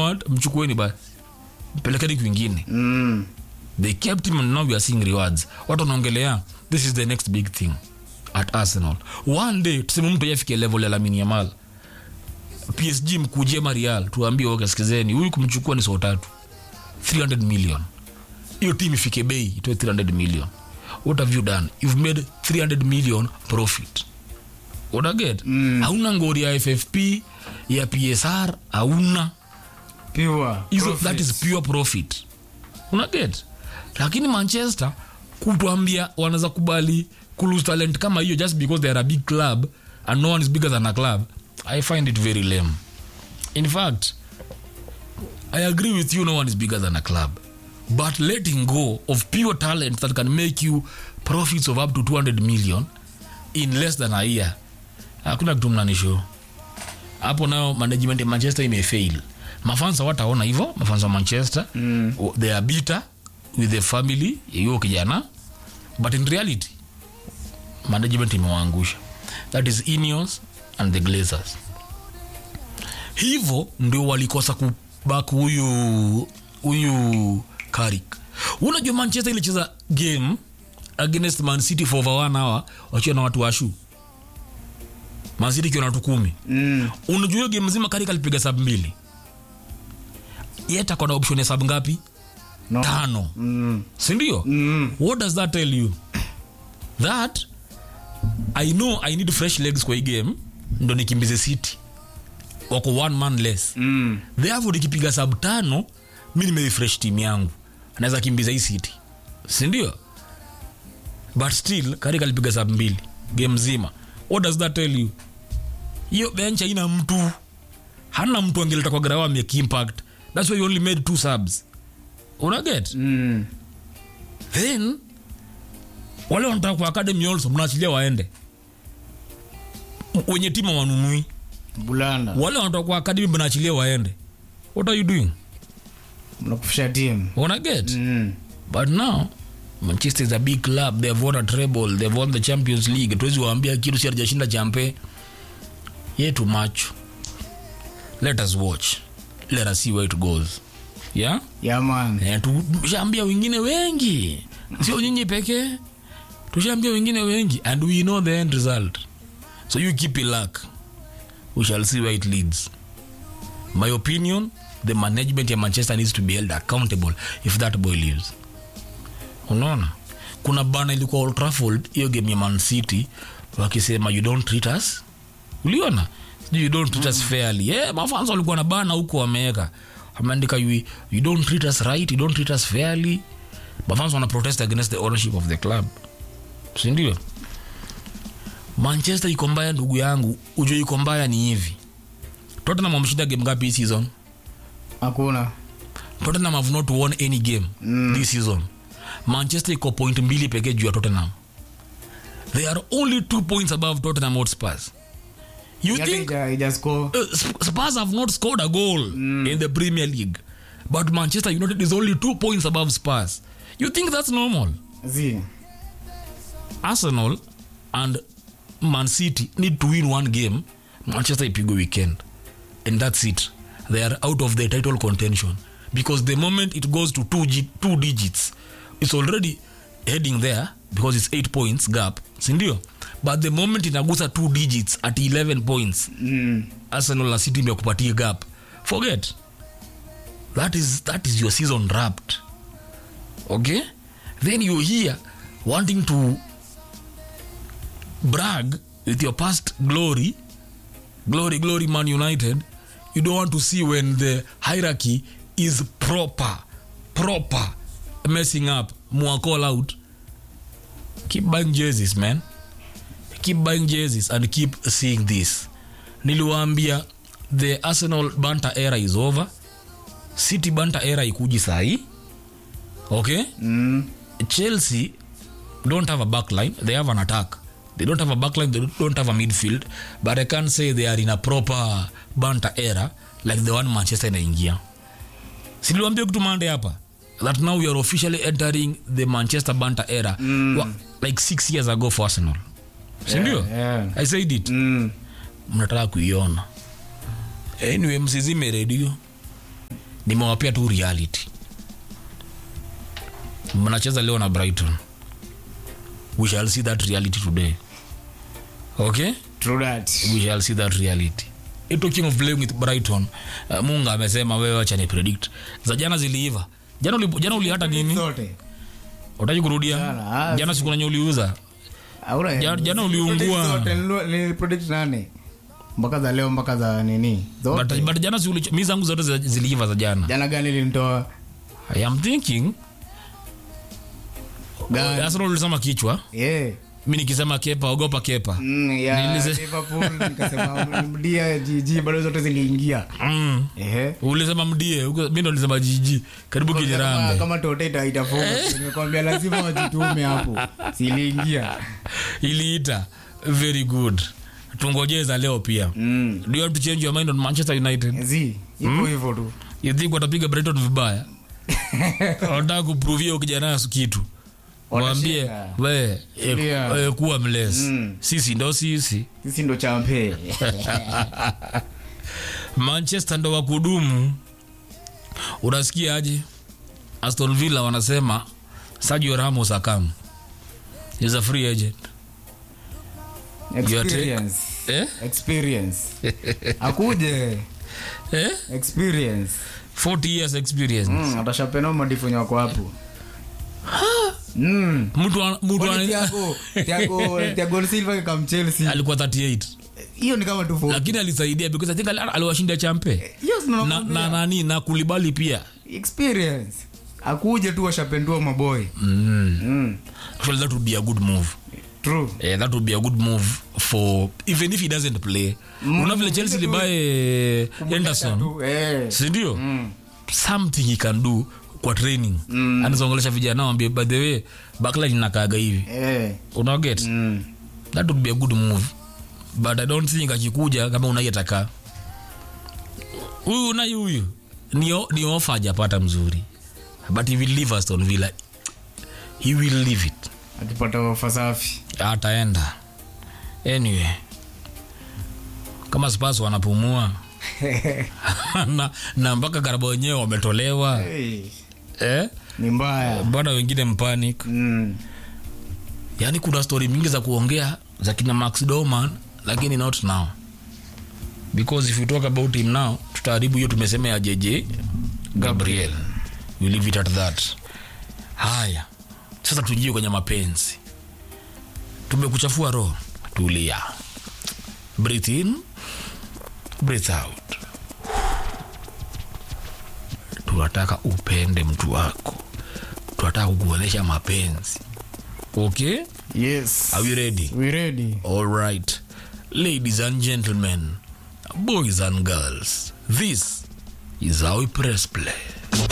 what mchukueni basi mpelekeni kwingine Mm. they kept him and now we are seeing rewards watu wanaongelea this is the next big thing at arsenal one day tuseme mtu yafike level ya lamini yamal psg mkujie marial tuambie oke sikizeni huyu kumchukua ni saa tatu 300 million hiyo team ifike bei itoe 300 million what have you done you've made 300 million profit unaget mm. hauna ngori ya ffp ya psr hauna Pure. hizo profit. that is pure profit unaget lakini manchester kutuambia wanaweza kubali kulose talent kama hiyo just because they are a big club and no one is bigger than a club i find it very lame in fact i agree with you no one is bigger than a club but letting go of pure talent that can make you profits of up to 200 million in less than a year hakuna kitu mnanisho hapo nayo management ya manchester imefail mafansa wataona hivyo mafansa wa manchester mm. they are bitter with the family ya hiyo kijana but in reality management imewaangusha that is Ineos and the glazers hivyo ndio walikosa kubak huyu huyu karik unajua manchester ilicheza game against man city for over one hour wakiwa na watu washu man city ikiwa na watu kumi Mm. unajua hiyo game mzima karik alipiga sab mbili yeta kona option ya sab ngapi No. tano Mm. sindio Mm. what does that tell you that i know i need fresh legs kwa hii game ndo nikimbize city wako one man less Mm. therefore nikipiga sab tano mi nimerefresh team yangu naweza kimbiza hii city sindio but still karik alipiga sab mbili game zima what does that tell you hiyo bench haina mtu hana mtu angeleta kwa grawa impact thats why you only made two subs unaget Mm. then wale wanataka kwa academy also mnaachilia waende M- wenye timu wanunui Bulanda. wale wanataka kwa academy mnaachilia waende what are you doing Mnakufisha timu. una get Mm. but now manchester is a big club they have won a treble they have won the champions league tuwezi waambia kitu si hajashinda champe yetu macho let us watch let us see where it goes yeah Yeah, man. Eh, tushaambia wengine wengi sio nyinyi pekee tushaambia wengine wengi and we know the end result so you keep it luck we shall see where it leads my opinion the management ya manchester needs to be held accountable if that boy leaves unaona kuna bana ilikuwa Old Trafford hiyo game ya man city wakisema you don't treat us uliona Sijui you don't treat us fairly yeah, mafansa walikuwa na bana huko wameweka ameandika you, you don't treat us right you don't treat us fairly mafansa wana protest against the ownership of the club sindio manchester iko mbaya ndugu yangu ujue iko mbaya ni hivi tottenham wameshinda game ngapi hii season Hakuna. tottenham have not won any game mm. this season manchester iko point mbili pekee juu ya tottenham they are only two points above tottenham hotspurs you Yake think ija- ija score. uh, Sp- spurs have not scored a goal in the premier league but manchester united is only two points above spurs you think that's normal Zi. arsenal and man city need to win one game manchester ipigwe weekend and that's it they are out of the title contention because the moment it goes to two, G- two digits it's already heading there because it's eight points gap sindio but the moment inagusa two digits at 11 points Mm. arsenal na city imekupatia gap forget that is, that is your season wrapped okay then you're here wanting to brag with your past glory glory glory man united you don't want to see when the hierarchy is proper proper messing up more call out keep buying jerseys man keep buying jerseys and keep seeing this niliwaambia the arsenal banta era is over city banta era ikuji sahii okay Mm. chelsea don't have a backline they have an attack they don't have a backline they don't have a midfield but i can't say they are in a proper banta era like the one manchester inaingia siliwambia kitu mande hapa that now we are officially entering the manchester banta era mm. Wa, like six years ago for arsenal sindio Yeah, yeah. i said it Mm. mnataka kuiona anyway msizime redio nimewapea tu reality mnacheza leo na brighton we shall see that reality today okay True that. we shall see that reality Eh, talking of playing with brighton uh, munga amesema wewe acha ni predict za jana ziliiva jana uli, jana ulihata nini Zote. utaki kurudia Jana, ah, jana siku nenye uliuza Hauna- Jana- jana uliungua. Predict zote, nilo- nilipredict nane mpaka za leo mpaka za nini but, zote but jana si uli- mi zangu zote zi- ziliiva za jana jana gani linitoa i am thinking Gani? arsenal ulisema kichwa yeah. mi nikisema kepa ogopa kepa mm, ya Nilise- Liverpool nikasema mdia jiji bado zote ziliingia mm. ehe ulisema mdie huko- mi ndo nilisema jiji karibu kama, kijirambe kama tote ita- itafunga nimekwambia lazima wajitume hapo siliingia iliita very good tungojeza leo pia mm. do you have to change your mind on manchester united zi ipo hivyo tu you think watapiga brighton vibaya wanataka kupruvia ukijana kitu mwambie Watashinda. we e, Tulia. e, kuwa mles Mm. sisi ndo sisi sisi ndo champe manchester ndo wakudumu unasikia aje aston villa wanasema sergio ramos akam is a free agent experience eh? experience akuje Eh? experience 40 years experience mm, atashapena madifonyo wako hapo mm. mtu wa- mtu Kwani wa- Thiago- Thiago- Thiago Silva kam Chelsea alikuwa 38 hiyo ni kama tu forty. lakini alisaidia because i think ali- aliwashinda champe Hiyo si na, nakwambia. na nani na kulibali pia experience akuje tu washapendua maboy mm. mm. Actually, that would be a good move true Eh, that would be a good move for even if he doesn't play Mm, una vile chelsea ile tu- libaye Kumuleta anderson tu, eh. sindio Mm. something he can do kwa training mm. anazaongelesha vijana wambie by the way backline inakaaga hivi Eh. unaget Mm. that would be a good move but i don't think akikuja kama unai atakaa huyu unai huyu ni, o- ni ofa ajapata mzuri but he will leave aston villa he will leave it akipata ofa safi ataenda anyway kama spas wanapumua na, na mpaka karaba wenyewe wametolewa hey. eh? ni mbaya bado wengine mpanic mm. yaani kuna stori mingi za kuongea za kina max doman lakini not now because if you talk about him now tutaharibu hiyo tumesema ya jj gabriel we leave it at that haya sasa tujie kwenye mapenzi tumekuchafua roho tulia breathe in breathe out tunataka upende mtu wako tunataka kukuonyesha mapenzi okay yes are you ready we ready all right ladies and gentlemen boys and girls this is how we press play